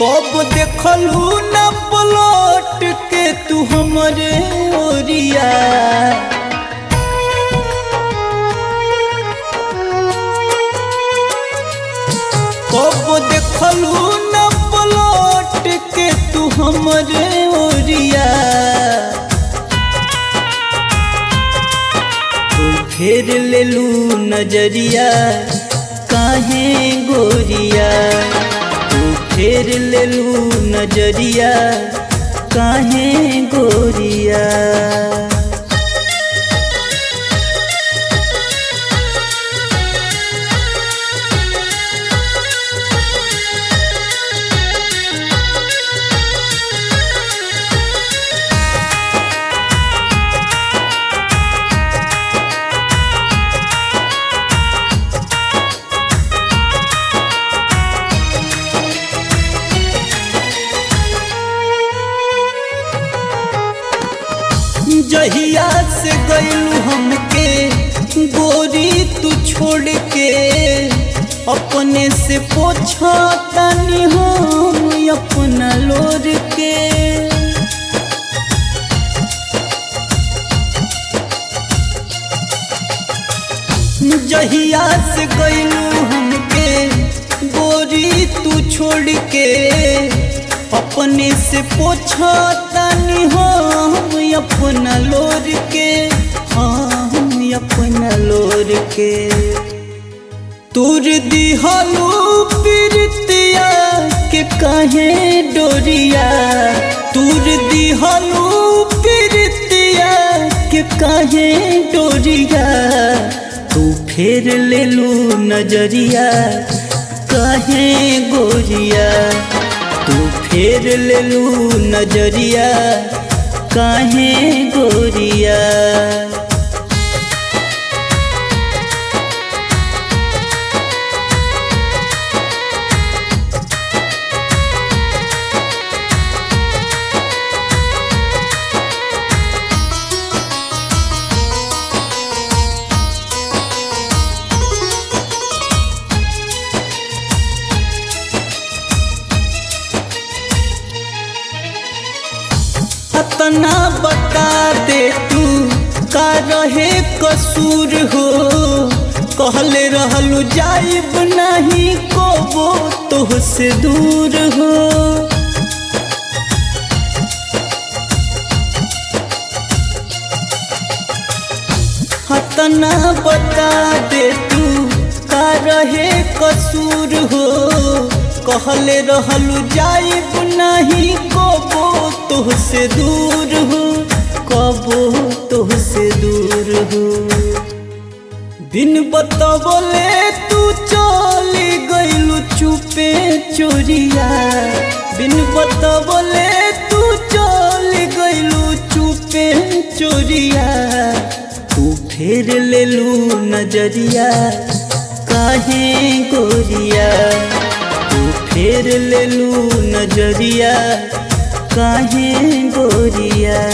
कब देखलू न पलट के तू हमरे ओरिया कब देखलू न पलट के तू हमरे ओरिया तू फेर लेलू नजरिया काहे गोरिया तू फेर लेलू नजरिया काहे गोरिया जहिया से गईलू हमके गोरी तू छोड़ के अपने से पोछा तानी हम अपना लोर के जहिया से गईलू हमके गोरी तू छोड़ के अपने से पोछा तानी हम अपना लोर के हम अपना लोर के तुर दिहलू प्रीतिया के काहे डोरिया तुर दिहलू प्रीतिया के काहे डोरिया तू फेर लेलू नजरिया काहे गोरिया तू फेर लेलू नजरिया काहे गोरिया अतना बता दे तू का रहे कसूर हो कहले रहलू जाइब नहीं को तो से दूर हो अतना बता दे तू का रहे कसूर हो कहले रहलू जाइब नहीं कबो तोहसे दूर हो कबो तोहसे दूर हो दिन बतबले तू चली गईलू चुपे चोरिया दिन बतबले तू चली गईलू चुपे चोरिया तू फेर लेलू नजरिया काहे गोरिया तू फेर लेलू नजरिया काहे गोरिया